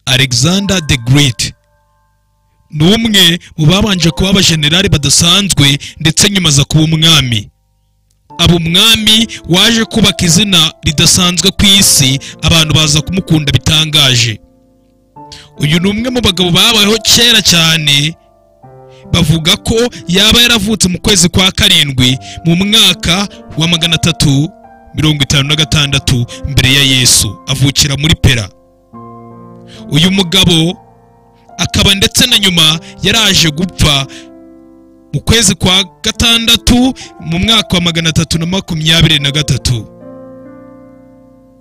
alexander the great ni umwe mu babanje kuba abajenerali badasanzwe ndetse nyuma aza kuba umwami aba umwami waje kubaka izina ridasanzwe ku isi abantu baza kumukunda bitangaje uyu ni umwe mu bagabo babayeho kera cyane bavuga ko yaba yaravutse mu kwezi kwa karindwi mu mwaka wa magana atatu mirongo itanu na gatandatu mbere ya yesu avukira muri pera uyu mugabo akaba ndetse na nyuma yaraje gupfa mu kwezi kwa gatandatu mu mwaka wa magana atatu na makumyabiri na gatatu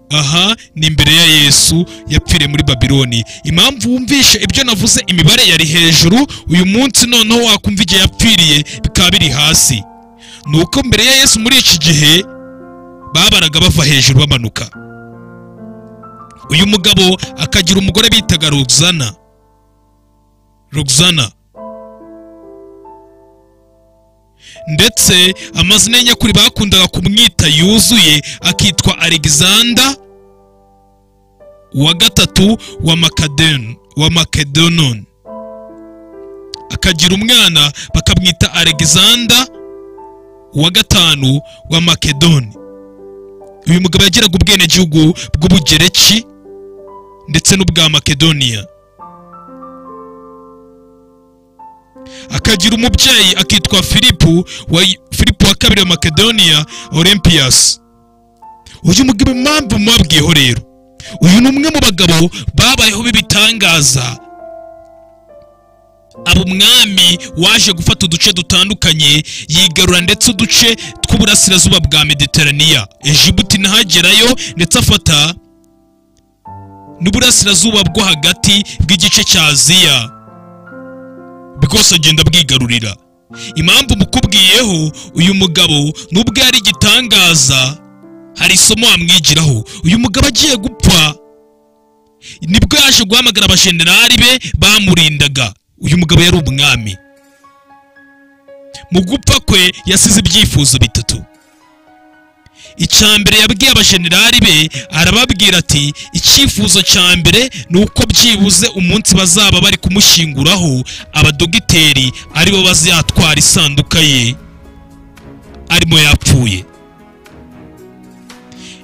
aha ni imbere ya yesu yapfiriye muri babiloni impamvu wumvishe ibyo navuze imibare yari hejuru uyu munsi noneho wakumva igihe yapfiriye bikaba biri hasi ni uko mbere ya yesu muri iki gihe babaraga bava hejuru bamanuka uyu mugabo akagira umugore bitaga rugzana rugzana ndetse amazina ye nyakuri bakundaga kumwita yuzuye akitwa alexander wa gatatu wa makadeni wa makedonon akagira umwana bakamwita alexander wa gatanu wa makedoni uyu mugabo yagiraga ubwenegihugu bw'ubugereki ndetse n'ubwa makedoniya akagira umubyeyi akitwa filipu wa filipu wa kabiri wa makedoniya olympias uyu mugabo impamvu mubabwiyeho rero uyu ni umwe mu bagabo babayeho b'ibitangaza aba umwami waje gufata uduce dutandukanye yigarura ndetse uduce tw'uburasirazuba bwa mediteraniya ejibuti ntahagerayo ndetse afata n'uburasirazuba bwo hagati bw'igice cya aziya bwose agenda bwigarurira impamvu mukubwiyeho uyu mugabo nubwo yari igitangaza hari isomo wamwigiraho uyu mugabo agiye gupfa nibwo yaje guhamagara abajenerali be bamurindaga uyu mugabo yari umwami mu gupfa kwe yasize ibyifuzo bitatu mbere yabwiye abajenerali be arababwira ati icyifuzo cya mbere ni uko byibuze umunsi bazaba bari kumushyinguraho abadogiteri aribo bazatwara isanduka ye arimo yapfuye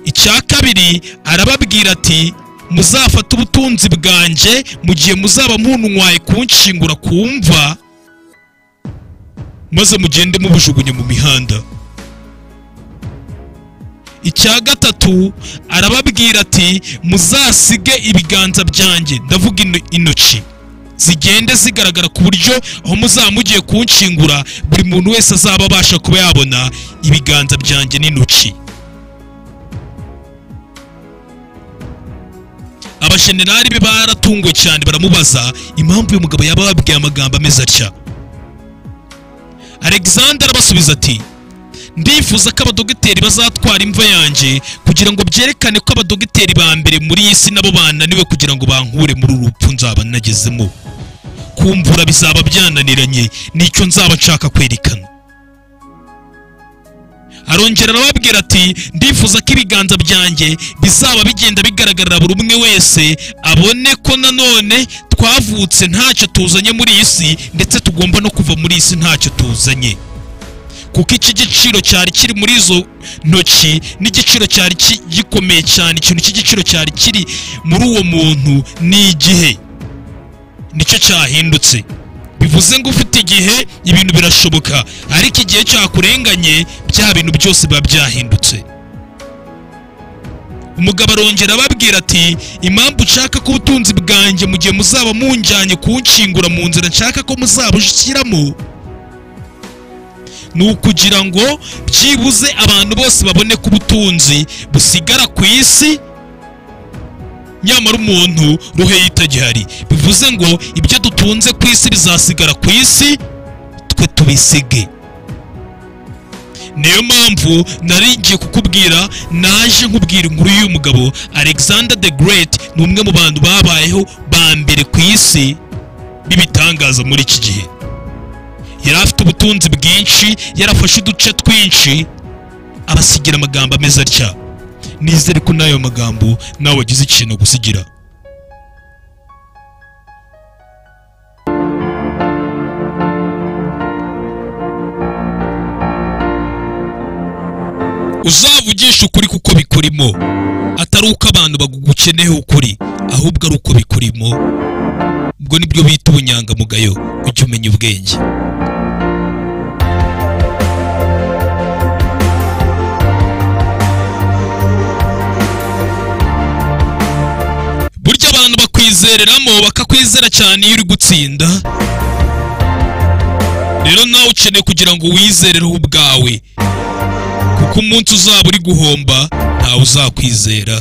icya kabiri arababwira ati muzafata ubutunzi bwanjye mu gihe muzaba muntwaye kunshingura ku mva maze mugende mubujugunya mu mihanda icya gatatu arababwira ati muzasige ibiganza byanjye ndavuga intoki zigende zigaragara ku buryo aho muzaba mugiye kunshingura buri muntu wese azaba abasha kuba yabona ibiganza byanjye n'intoki abashenenari be baratunguwe cyane baramubaza impamvu uyu mugabo yaba yababwiye amagambo ameze atya alexander arabasubiza ati ndifuza ko abadogiteri bazatwara imva yanjye kugira ngo byerekane ko abadogiteri ba mbere muri iyi si nabo bananiwe kugira ngo bankure muri uru rupfu nzaba nagezemo kumvura bizaba byananiranye nicyo nzaba nshaka kwerekana arongera arababwira ati ndifuza ko ibiganza byanjye bizaba bigenda bigaragarira buri umwe wese abone ko nanone twavutse ntacyo tuzanye muri iyi si ndetse tugomba no kuva muri iyi si ntacyo tuzanye kuko iki giciro cyari kiri muri izo ntoki n'igiciro cyari gikomeye cyane ikintu cy'igiciro cyari kiri muri uwo muntu ni igihe nicyo cyahindutse bivuze ngo ufite igihe ibintu birashoboka ariko igihe cyakurenganye bya bintu byose biba byahindutse umugabo arongera ababwira ati impamvu ushaka ko ubutunzi bwanjye mu gihe muzaba munjyanye kunshingura mu nzira nshaka ko muzaba ushyiramo ni ukugira ngo byibuze abantu bose babone ko ubutunzi busigara ku isi nyamara umuntu ruhe yitagihari bivuze ngo ibyo dutunze ku isi bizasigara ku isi twe tubisige niyo mpamvu nari ngiye kukubwira naje nkubwira inkuru y'uyu mugabo alexander the great ni umwe mu bantu babayeho ba mbere ku isi b'ibitangaza muri iki gihe yari afite ubutunzi bwinshi yarafashe uduce twinshi abasigira amagambo ameze atya nizere ko n'ayo magambo nawe wagize ikintu gusigira wigisha ukuri kuko bikurimo atari uko abantu bagukeneyeho ukuri ahubwo ari uko bikurimo ubwo nibyo bita ubunyangamugayo ujya umenya ubwenge burya abantu bakwizereramo bakakwizera cyane iyo uri gutsinda rero nawe ukeneye kugira ngo wizerereho ubwawe kuko umunsi uzaba uri guhomba ntawe uzakwizera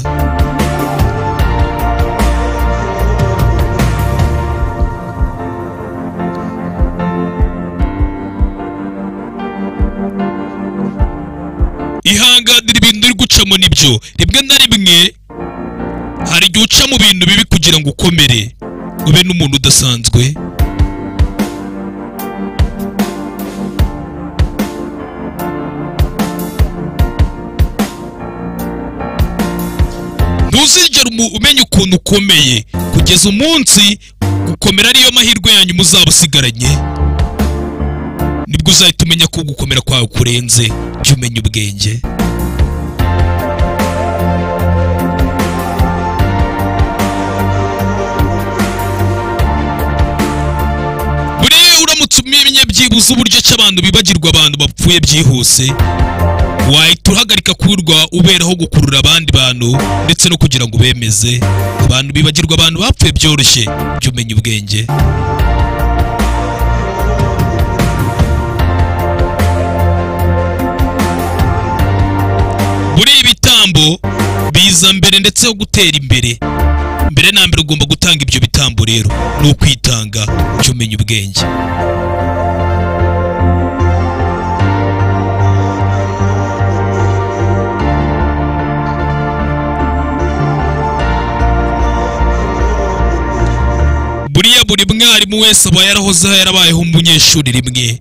ihanganira ibintu uri gucamo nibyo rimwe na rimwe hari igihe uca mu bintu bibi kugira ngo ukomere ube n'umuntu udasanzwe ntuzigere umu- umenya ukuntu ukomeye kugeza umunsi gukomera ariyo mahirwe yanyu muzaba usigaranye nibwo uzahita umenya ko gukomera kwawe kurenze jya umenya ubwenge buriya uramutse umenye byibuze uburyo ki abantu bibagirwa abantu bapfuye byihuse wahita uhagarika kuburwa uberaho gukurura abandi bantu ndetse no kugira ngo ubemeze abantu bibagirwa abantu bapfuye byoroshye jya umenya ubwenge buriya ibitambo biza mbere ndetse no gutera imbere mbere na mbere ugomba gutanga ibyo bitambo rero ni ukwitanga jya umenya ubwenge buriya buri mwarimu wese aba yarahozeho yarabayeho umunyeshuri rimwe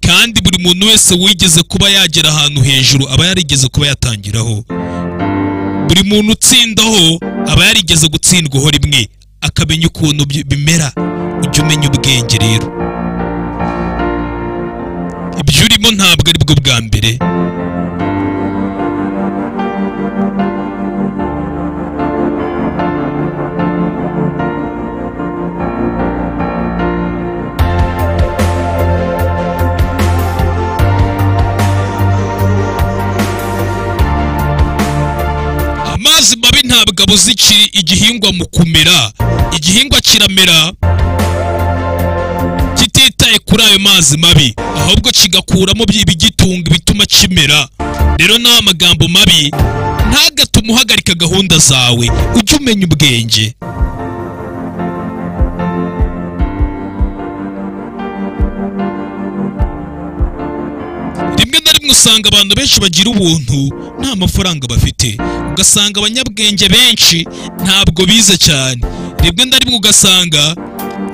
kandi buri muntu wese wigeze kuba yagera ahantu hejuru aba yarigeze kuba yatangiraho buri muntu utsindaho aba yarigeze gutsindwaho rimwe akamenya ukuntu bi- bimera ujya umenya ubwenge rero ibyo urimo ntabwo ari bwo bwa mbere amazi mabi ntabwo abuza iki- igihingwa mu kumera igihingwa kiramera kititaye kuri ayo mazi mabi ahubwo kigakuramo by- ibigitunga bituma kimera rero nawe amagambo mabi ntagatume uhagarika gahunda zawe ujye umenya ubwenge rimwe na rimwe usanga abantu benshi bagira ubuntu nta mafaranga bafite ugasanga abanyabwenge benshi ntabwo bize cyane rimwe na rimwe ugasanga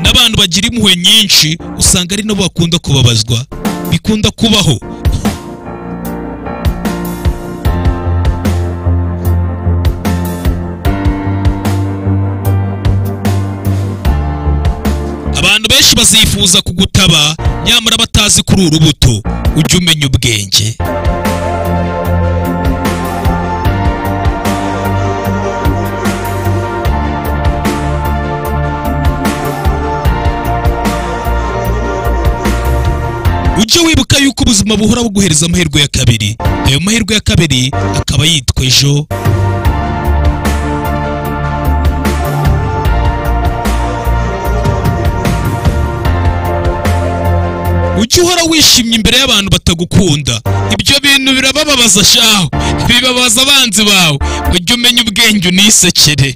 n'abantu bagira impuhwe nyinshi usanga ari nabo bakunda kubabazwa bikunda kubaho abantu benshi bazifuza kugutaba nyamara batazi kuri urubuto ujye umenya ubwenge ujye wibuka yuko ubuzima buhora buguhereza amahirwe ya kabiri ayo mahirwe ya kabiri akaba yitwa ejo ujye uhora wishimye imbere y'abantu batagukunda ibyo bintu birabababaza shaho bibabaza abanzi bawe ujye umenya ubwenge unisekere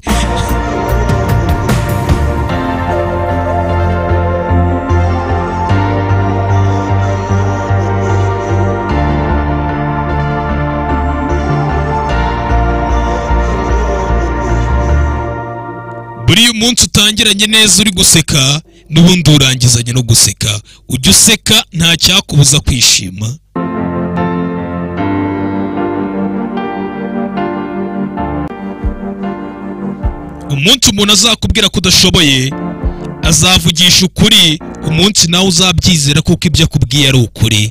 buriya umunsi utangiranye neza uri guseka n'ubundi urangizanye no guseka ujya useka nta cyakubuza kwishima umunsi umuntu azakubwira ko udashoboye azavugisha ukuri umunsi nawe uzabyizera kuko ibyo akubwiye ari ukuri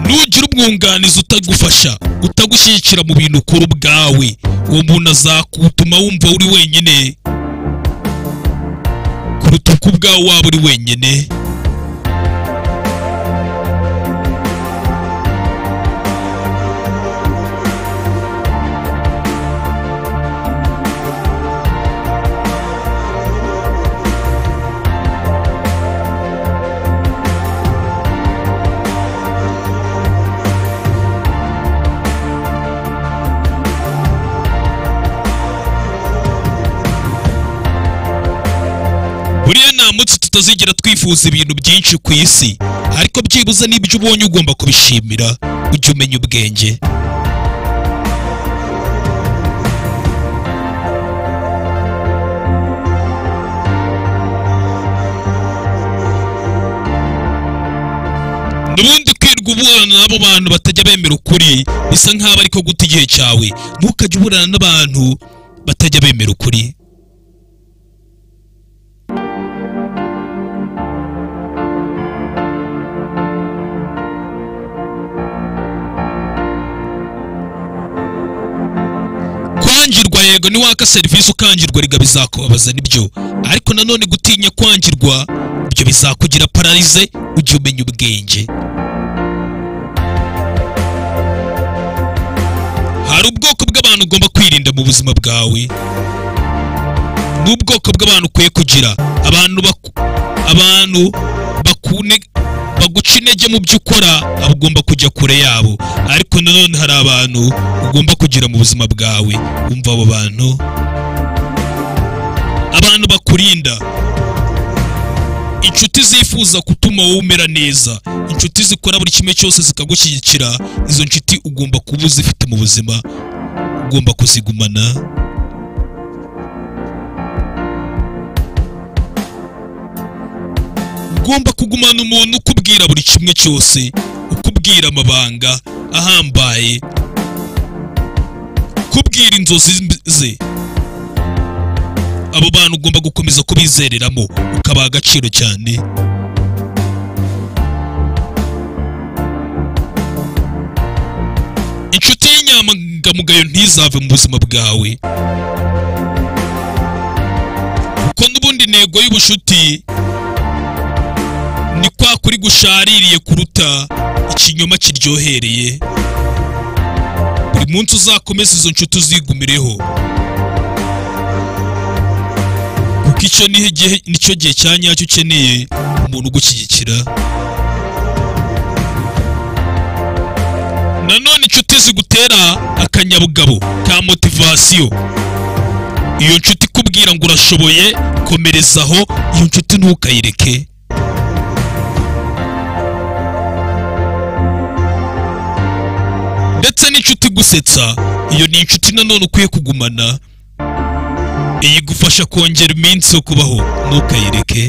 nugira umwunganizi utagufasha utagushyigikira mu bintu ukora ubwawe uwo muntu azakutuma wumva uri wenyine kuruta uko ubwawe waba uri wenyine buriya nta munsi tutazigera twifuza ibintu byinshi ku isi ariko byibuze n'ibyo ubonye ugomba kubishimira ujya umenya ubwenge nubundi kwirwa uburana n'abo bantu batajya bemera ukuri bisa nk'aho ariko guta igihe cyawe ntukajye uburana n'abantu batajya bemera ukuri kwangirwa yego ni waka serivisi ukangirwa riga bizakubabaza nibyo ariko nanone gutinya kwangirwa ibyo bizakugira pararize ujye umenya ubwenge hari ubwoko bw'abantu ugomba kwirinda mu buzima bwawe n'ubwoko bw'abantu ukwiye kugira abantu baku- abantu bakune baguca intege mu byo ukora abo ugomba kujya kure yabo ariko nanone hari abantu ugomba kugira mu buzima bwawe wumva abo bantu abantu bakurinda inshuti zifuza gutuma wowe umera neza inshuti zikora buri kimwe cyose zikagushyigikira izo nshuti ugomba kuba uzifite mu buzima ugomba kuzigumana ugomba kugumana umuntu ukubwira buri kimwe cyose ukubwira amabanga ahambaye kubwira inzozi ze abo bantu ugomba gukomeza kubizereramo ukabaha agaciro cyane inshuti y'inyangamugayo ntizave mu buzima bwawe kuko n'ubundi intego y'ubushuti ni kwa kuri gushaririye kuruta ikinyoma kiryohereye buri munsi uzakomeze izo nshuti uzigumireho kuko icyo ni igihe nicyo gihe cya nyacyo ukeneye umuntu ugushyigikira nanone inshuti zigutera akanyabugabo ka motivasiyo iyo nshuti ikubwira ngo urashoboye komerezaho iyo nshuti ntukayireke ndetse n'inshuti igusetsa iyo ni inshuti nanone ukwiye kugumana iyi igufasha kongera iminsi yo kubaho ntukayireke